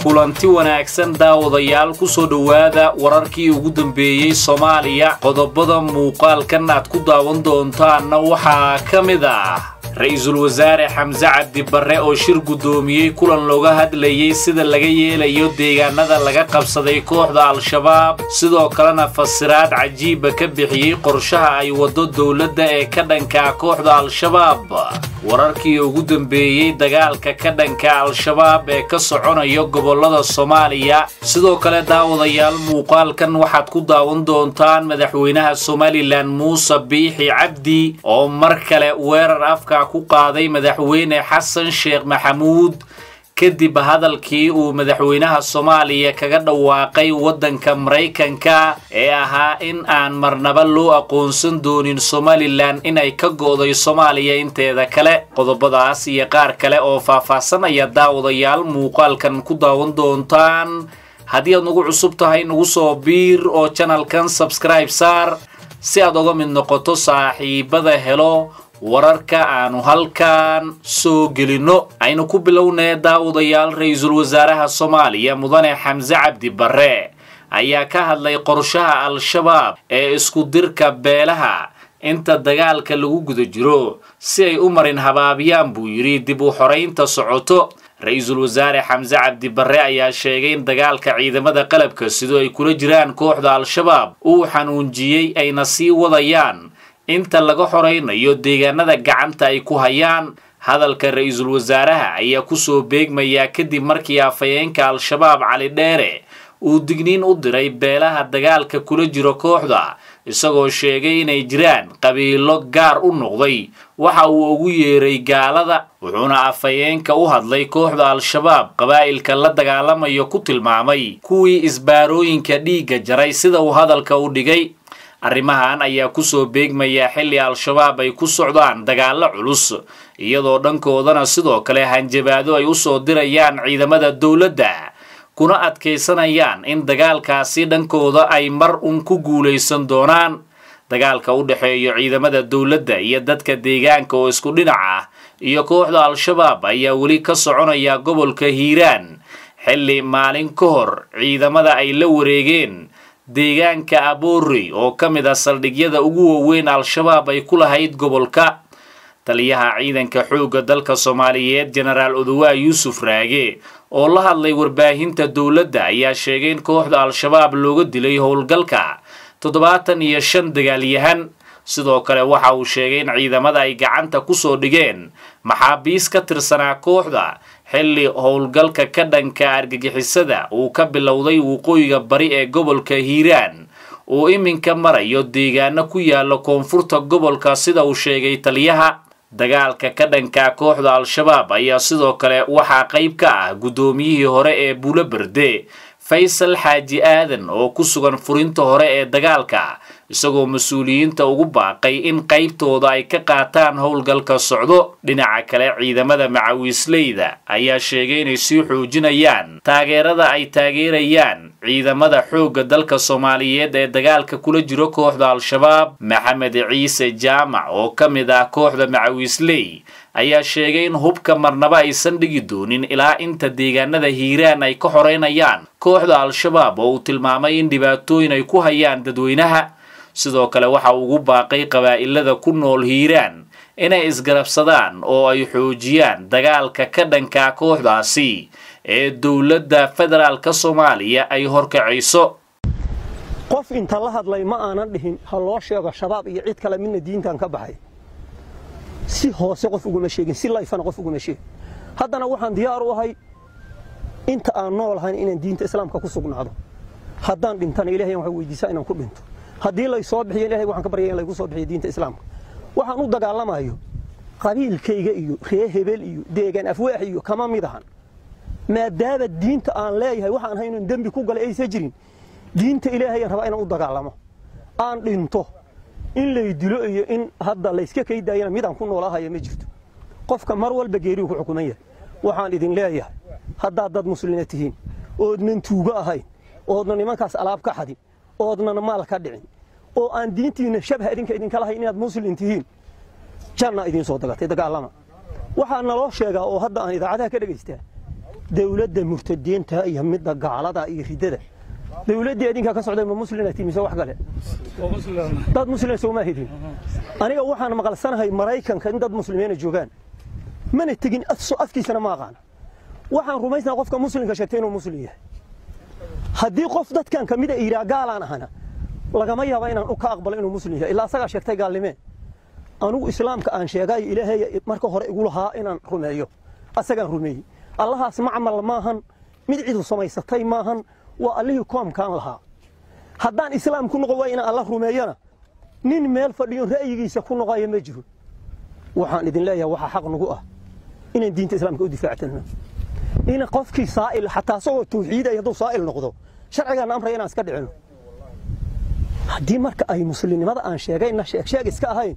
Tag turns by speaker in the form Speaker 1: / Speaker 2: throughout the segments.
Speaker 1: kulanti wanaagsan daawadayaal ku soo dhowaada wararkii ugu dambeeyey soomaaliya qodobada muuqaalkan aad ku daawan doontaanna waxaa ka mid ah ra-iisul wasaare xamse cabdi barre oo shir guddoomiyey kulan looga hadlayey sida laga yeelayo deegaanada laga qabsaday kooxda al-shabaab sidoo kalena fasiraad cajiiba ka bixiyey qorshaha ay waddo dowladda ee ka dhankaa kooxda al-shabaab wararkii ugu dambeeyey dagaalka ka dhanka al-shabaab ee ka soconaya gobollada soomaaliya sidoo kale daawadayaal muuqaalkan waxaad ku daawan doontaan madaxweynaha somalilan muuse biixi cabdi oo mar kale weerar afka ku qaaday madaxweyne xasan sheekh maxamuud kadib hadalkii uu madaxweynaha soomaaliya kaga dhawaaqay waddanka maraykanka ee ahaa in aan marnaba loo aqoonsan doonin somalilan inay ka go'day soomaaliya inteeda kale qodobadaas iyo qaar kale oo faahfaahsanaya daawadayaal muuqaalkan ku daawan doontaan haddii aad nagu cusub tahay nagu soo biir oo janalkan sabskribe saar si aad uga mid noqoto saaxiibada helo wararka aanu halkan soo gelinno aynu ku bilownee daawadayaal ra-iisul wasaaraha soomaaliya mudane xamse cabdi barre ayaa ka hadlay qorshaha al-shabaab ee isku dirka beelaha inta dagaalka lagu guda jiro si ay u marin habaabiyaan buu yidhi dib u xoraynta socoto ra-iisul wasaare xamse cabdi barre ayaa sheegay in dagaalka ciidamada qalabka sidoo ay kula jiraan kooxda al-shabaab uu xanuunjiyey ayna sii wadayaan inta laga xoraynayo deegaanada gacanta ay ku hayaan hadalka ra-iisul wasaaraha ayaa kusoo beegmayaa kadib markii afhayeenka al-shabaab cali dheere uu digniin u diray beelaha dagaalka kula jiro kooxda isagoo sheegay inay jiraan qabiilo gaar u noqday waxa uu ugu yeeray gaalada wuxuuna afhayeenka u hadlay kooxda al-shabaab qabaa'ilka la dagaalamayo ku tilmaamay kuwii isbaarooyinka dhiigga jaray sida uu hadalka u dhigay arrimahan ayaa kusoo beegmayaa xilli al-shabaab ay ku socdaan dagaallo culus iyadoo dhankoodana sidoo kale hanjabaado ay usoo dirayaan ciidamada dowladda kuna adkaysanayaan in dagaalkaasi dhankooda ay mar un ku guulaysan doonaan dagaalka u dhexeeya ciidamada dowladda iyo dadka deegaanka oo isku dhinac ah iyo kooxda al-shabaab ayaa weli ka soconaya gobolka hiiraan xilli maalin ka hor ciidamada ay la wareegeen deegaanka aboorey oo ka mid ah saldhigyada ugu waaweyn al-shabaab ay ku lahayd gobolka taliyaha ciidanka xoogga dalka soomaaliyeed jenaraal odowaa yuusuf raage oo la hadlay warbaahinta dowladda ayaa sheegay in kooxda al-shabaab looga dilay howlgalka toddobaatan iyo shan dagaalyahan sidoo kale waxa uu sheegay in ciidamada ay gacanta kusoo dhigeen maxaabiis ka tirsanaa kooxda xilli howlgalka ka dhanka argagixisada uu ka bilowday waqooyiga bari ee gobolka hiiraan uu iminka marayo deegaano ku yaala koonfurta gobolka sida uu sheegay taliyaha dagaalka ka dhanka kooxda al-shabaab ayaa sidoo kale waxaa qayb ka ah guddoomiyihii hore ee buulo berde faysal xaaji aadan oo ku sugan furinta hore ee dagaalka isagoo mas-uuliyiinta ugu baaqay in qaybtooda ay ka qaataan howlgalka socdo dhinaca kale ciidamada macawiisleyda ayaa sheegay inay sii xoojinayaan taageerada ay taageerayaan ciidamada xoogga dalka soomaaliyeed ee dagaalka kula jiro kooxda al-shabaab maxamed ciise jaamac oo ka mid ah kooxda macawiisley ayaa sheegay in hubka marnaba aysan dhigi doonin ilaa inta deegaanada hiiraan ay ka xoreynayaan kooxda al-shabaab oo uu tilmaamay in dhibaatooyin ay ku hayaan dadweynaha sidoo kale waxa uu ugu baaqay qabaa'ilada ku nool hiiraan inay isgarabsadaan oo ay xoojiyaan dagaalka ka dhanka kooxdaasi ee dowladda federaalka soomaaliya ay horkacayso
Speaker 2: qof inta la hadlay ma aanan dhihin ha loo sheego shabaab iyo cid kale midna diintan ka baxay si hoose qof uguma sheegin si layfana qof uguma sheegin haddana waxaan diyaar u ahay inta aan noolahayn inaan diinta islaamka ku sugnaado haddaan dhintana ilahay waxaan weydiisaa inaan ku dhinto haddii lay soo bixiyo ilahay waxaan ka baryaya in laygu soo bixiyo diinta islaamka waxaan u dagaalamayo qabiilkayga iyo ree hebel iyo deegaan afwaax iyo kama mid ahan maadaama diinta aan leeyahay waxaan ahay inaan dembi ku galay aysa jirin diinta ilaahayaan rabaa inaan u dagaalamo aan dhinto in lay dilo iyo in hadda layska kaydaayana midaan ku noolahaya ma jirto qofka mar walba geeriuu ku xukuman yahay waxaan idin leeyahay haddaad dad muslimiina tihiin oodnan tuugo ahayn oodna nimankaas alaab ka xadin oodnan maal ka dhicin oo aan diintiinna shabha idinka idinka lahayn inaad muslim tihiin janna idiin soo dagatay dagaalama waxaa naloo sheegaa oo hadda aan idaacadaha ka dhegaystaa dawladda murtadiinta iyo midda gaalada iyo riddada dawladdii adinkaa ka socday ma muslimaati mise wax kale dad muslima sooma hidin aniga waxaan maqalsanahay maraykanka in dad muslimiina joogaan mana tegin afkiisana ma aqaan waxaan rumaysnaa qofka muslimka sheegtay inuu muslim yahay haddii qof dadkan ka mida iraa gaalaan ahana lagama yaaba inaan ka aqbalo inuu muslim yahay ilaa asagaa sheegtay gaalnimee anugu islaamka aan sheegaayo ilaahay marka hore igu lahaa inaan rumeeyo asagaan rumeeyey allahaas macmal maahan mid cidu samaysatay maahan waa allihii koomkaan lahaa haddaan islaam ku noqon waay inaan alla rumeeyana nin meel fadhiyo ra'yigiisa ku noqayo ma jiro waxaan idin leeyahay waxaa xaq nagu ah inaan diinta islaamka u difaactano in qofkii saa'il xataa asagoo tawxiiday hadduu saa'il noqdo sharcigaana amraya inaan iska dhicino haddii marka ay muslimnimada aan sheegayna sheegsheeg iska ahayn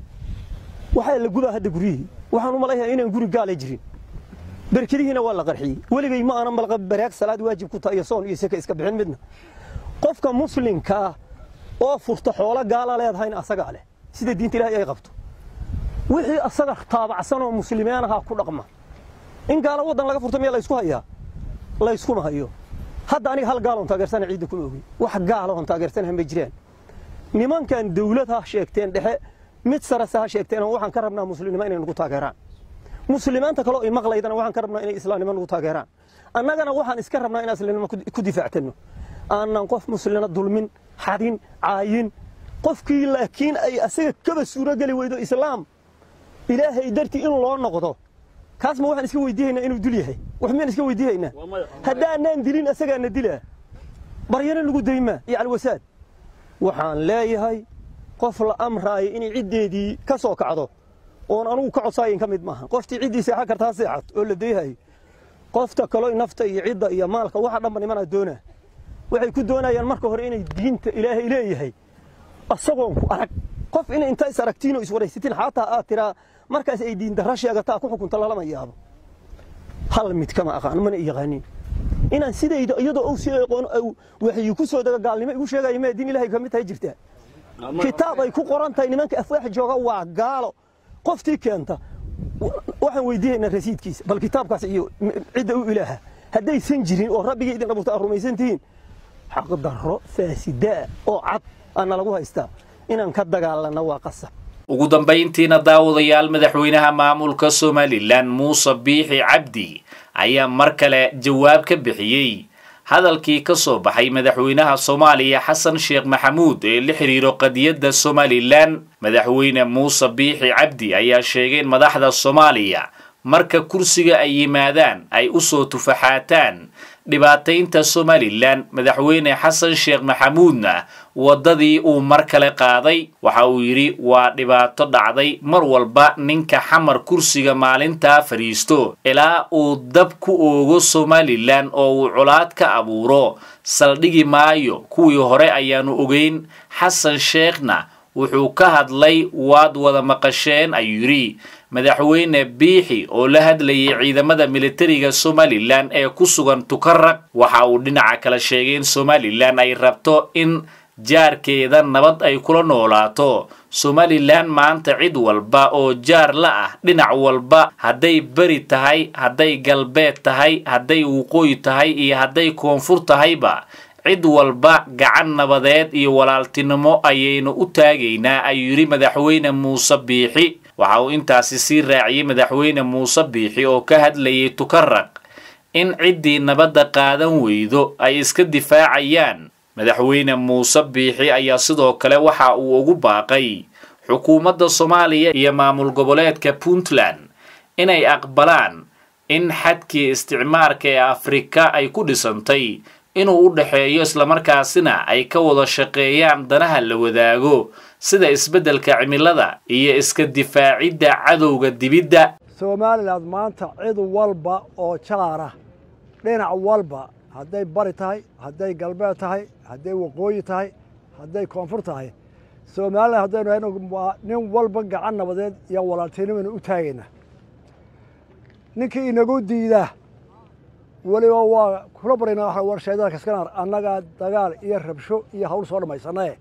Speaker 2: waxaa la gudaa hadda guryihii waxaan u malaynayaa inaan guri gaala jirin berkadihiina waa la qarxiyey weligay ma aanan malqa baraag salaad waajib ku tahay iyo soon iyo seka iska bixin midna qofka muslimkaa oo furta xoolo gaala leedahayna asagaa leh sida diinta ilaahay ay qabto wixii asaga taabacsan oo muslimiin ahaa ku dhaqma in gaalo waddan laga furta miyaa laysku hayaa layskuma hayo hadda aniga hal gaaloon taageersana ciidda kuma ogey wax gaala oon taageersanaha ma jiraan nimankan dawlad ha sheegteen dhexe mid sarase ha sheegteen waxaan ka rabnaa muslimnimo inay nagu taageeraan muslimiinta kaleo i maqlaydana waxaan ka rabnaa inay islaamnimo nagu taageeraan annagana waxaan iska rabnaa inaan islaamnimo ku difaactanno aanan qof muslina dulmin xadin caayin qofkii laakiin ay asaga kaba suurogeli weydo islaam ilaahay dartii in loo noqdo kaas ma waxaan iska weydiihaynaa inuu dul yahay wax miyaan iska weydiihaynaa haddaanaan dilin asagaana dilaa baryana lagu daymaa iyo alwasaad waxaan leeyahay qof la amraayo inay ciddeedii ka soo kacdo oon anugu ka codsaayin ka mid maaha qoftii ciddii seexan karta ha seexat oo la dayhayo qofta kaloo nafta iyo cidda iyo maalka waxa dhanba nimanaa doonaa waxay ku doonayaan marka hore inay diinta ilaahay leeyahay asagoon ku arag qof inay inta is aragtiinoo iswaraysatiin xaataa aad tiraa markaas ay diindarra sheegataa ku xukunta lalama yaabo hal mid kama aqaan mana yaqaanin inaan sidayda iyadoo ou si aqoon waxyi ku soo daga gaalnimo igu sheegaya mee diin ilaahay ka mid tahay jirtaa kitaab ay ku qoran tahay nimanka afwaax jooga waa gaalo qoftii keenta waxaan weydiinaynaa rasiidkiisa bal kitaabkaas iyo cidda u ilaaha haddaysan jirin oo rabbigii idin abuurta aad rumaysan tihiin xaqdarro faasidaa oo cad aana lagu haystaa inaan ka dagaalanno waa qasab
Speaker 1: ugu dambayntiina daawadayaal madaxweynaha maamulka somalilan muuse biixi cabdi ayaa mar kale jawaab ka bixiyey hadalkii ka soo baxay madaxweynaha soomaaliya xasan sheekh maxamuud ee la xidhiiro qadiyadda somalilan madaxweyne muuse biixi cabdi ayaa sheegay in madaxda soomaaliya marka kursiga ay yimaadaan ay u soo tufaxaataan dhibaataynta somalilan madaxweyne xasan sheekh maxamuudna waddadii uu mar kale qaaday waxa uu yidhi waa dhibaato dhacday mar walba ninka xamar kursiga maalintaa fadhiisto ilaa uu dab ku oogo somalilan oo uu colaad ka abuuro saldhigi maayo kuwii hore ayaanu ogeyn xasan sheekhna wuxuu ka hadlay waad wada maqasheen ayuu yidhi madaxweyne biixi oo la hadlayay ciidamada militariga somalilan ee ku sugan tukaraq waxa uu dhinaca kale sheegay in somalilan ay rabto in jaarkeeda nabad ay kula noolaato somalilan maanta cid walba oo jaar la ah dhinac walba hadday beri tahay hadday galbeed tahay hadday waqooyi tahay iyo hadday koonfur tahayba cid walba gacan nabadeed iyo walaaltinimo ayaynu u taagaynaa ayuu yidhi madaxweyne muuse biixi waxa uu intaasi sii raaciyey madaxweyne muuse biixi oo ka hadlayay tukaraq in ciddii nabadda qaadan weydo ay iska difaacayaan madaxweyne muuse biixi ayaa sidoo kale waxa uu ugu baaqay xukuumadda soomaaliya iyo maamul goboleedka puntland inay aqbalaan in xadkii isticmaarka ee afrika ay ku dhisantay inuu u dhexeeyo islamarkaasina ay ka wada shaqeeyaan danaha la wadaago sida isbeddelka cimilada iyo iska difaacidda cadowga dibidda
Speaker 3: somalilan maanta cid walba oo jaara dhinac walba hadday bari tahay hadday galbeed tahay hadday waqooyi tahay hadday koonfur tahay somalilan haddaynu hayno waa nin walba gacan nabadeed iyo walaaltinimanu u taagayna ninkii inagu diidaa weliba waa kula barayna war shaydada kaskanaar annagaa dagaal iyo rabsho iyo hawl soo dhammaysanae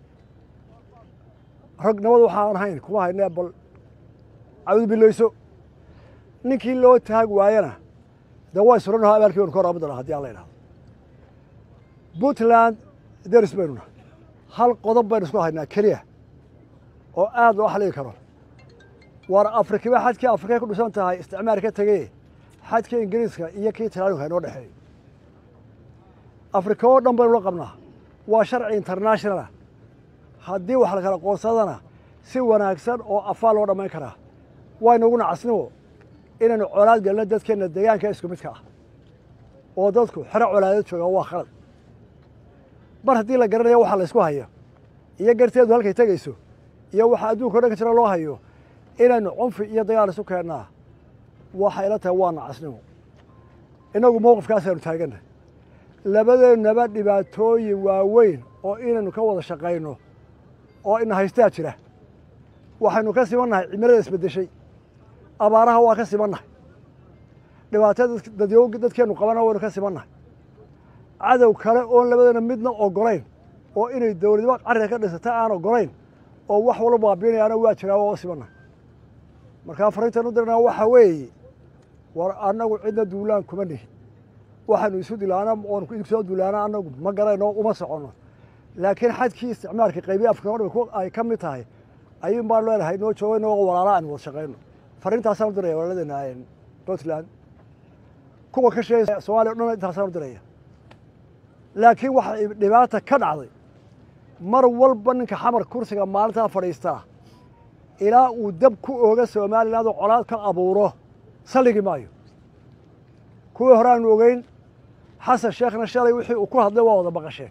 Speaker 3: rag nabad waxaan ahayn kuma haynee bal cawd bilayso ninkii loo taag waayana dee way suranaho abaalkii baynu ka waraabi doonaa haddii aan la idhahdo puntland deris baynu nahay hal qodob baynu isku haynaa keliya oo aad loo xaligi karo waar afrikiba xadkii afrikay ku dhisan tahay isticmaar ka tegey xadkii ingiriiska iyo kii talaanuka inoo dhexeeyo afrika oo dhan baynu la qabnaa waa sharci internationalah haddii wax la kala qoonsadana si wanaagsan oo afaa loo dhammayn karaa waynaguna casnimo inaynu colaad gelno dadkeenna deegaanka isku midka ah oo dadku xero colaadeed joogaan waa khalad mar haddii la garanayo waxa la ysku hayo iyo garteedu halkay tegayso iyo waxa adduunka o dhan ka jira loo hayo inaynu cunfi iyo dagaal isu keennaa waxay ila tahay waa nacasnimo innagu mowqifkaasaynu taagannahay labadeennaba dhibaatooyin waaweyn oo inaynu ka wada shaqayno oo ina haystaa jira waxaynu ka simannahay cimilada isbeddeshay abaaraha waa ka simannahay dhibaatada dadyo dadkeennu qabana waynu ka simannahay cadow kale oon labadeena midna ogolayn oo inay dowladnimo carriga ka dhisata aan ogolayn oo wax walba baabiinayaana waa jiraa waa simannahay markaa fariintan u dirnaa waxaa weeye war annagu cidna duulaan kuma nihin waxaanu isu dilaana oonu soo duulaana annagu ma garayno uma soconno laakiin xadkii isticmaalka qaybiya afrika o dhan ay ka mid tahay ayuun baan leenahay noo jooga inagoo walaala aan wada shaqayno fariintaasaan u diraya walaladeena puntland kuwa ka sheegay somaaliya o dhan intaasaan u diraya laakiin waxa dhibaata ka dhacday mar walba ninka xamar kursiga maalintaa fadhiistaa ilaa uu dab ku ooga somaliland oo colaad ka abuuro salligi maayo kuwii hore aanu ogeyn xasan sheekhna shalay wixii uu ku hadlay waa wada baqasheen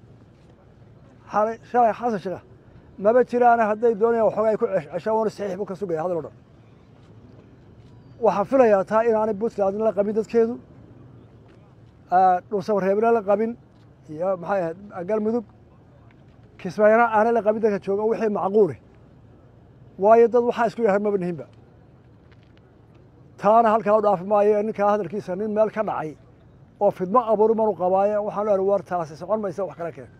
Speaker 3: shalay xasan sheekh maba jiraana hadday doonayaan waxoogaa ay ku ceshaan waana saxiix buu ka sugaya hadal o dhan waxaan filayaa taa inaanay puntlandna la qabin dadkeedu dhulsabareebna la qabin iyo maxay ahayd galmudug kismaayana aanay la qabin dadka jooga wixii macquuli waayo dad waxaa isku yahay maba nihinba taana halkaa u dhaafi maayo ninkaa hadalkiisa nin meel ka dhacay oo fidmo abuuri manu qabaaye waxaan leehay war taasi socon maysa wax kala keen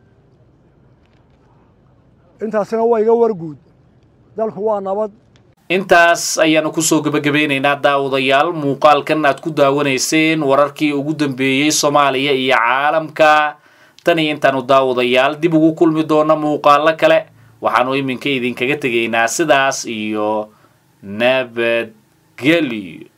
Speaker 3: intaasina waa iga warguud dalku waa nabad
Speaker 1: intaas ayaanu kusoo gebagabeynaynaa daawadayaal muuqaalkan aad ku daawanayseen wararkii ugu dambeeyey soomaaliya iyo caalamka tan iyo intaanu daawadayaal dib ugu kulmi doona muuqaalo kale waxaanu iminka idinkaga tegaynaa sidaas iyo nabadgelyo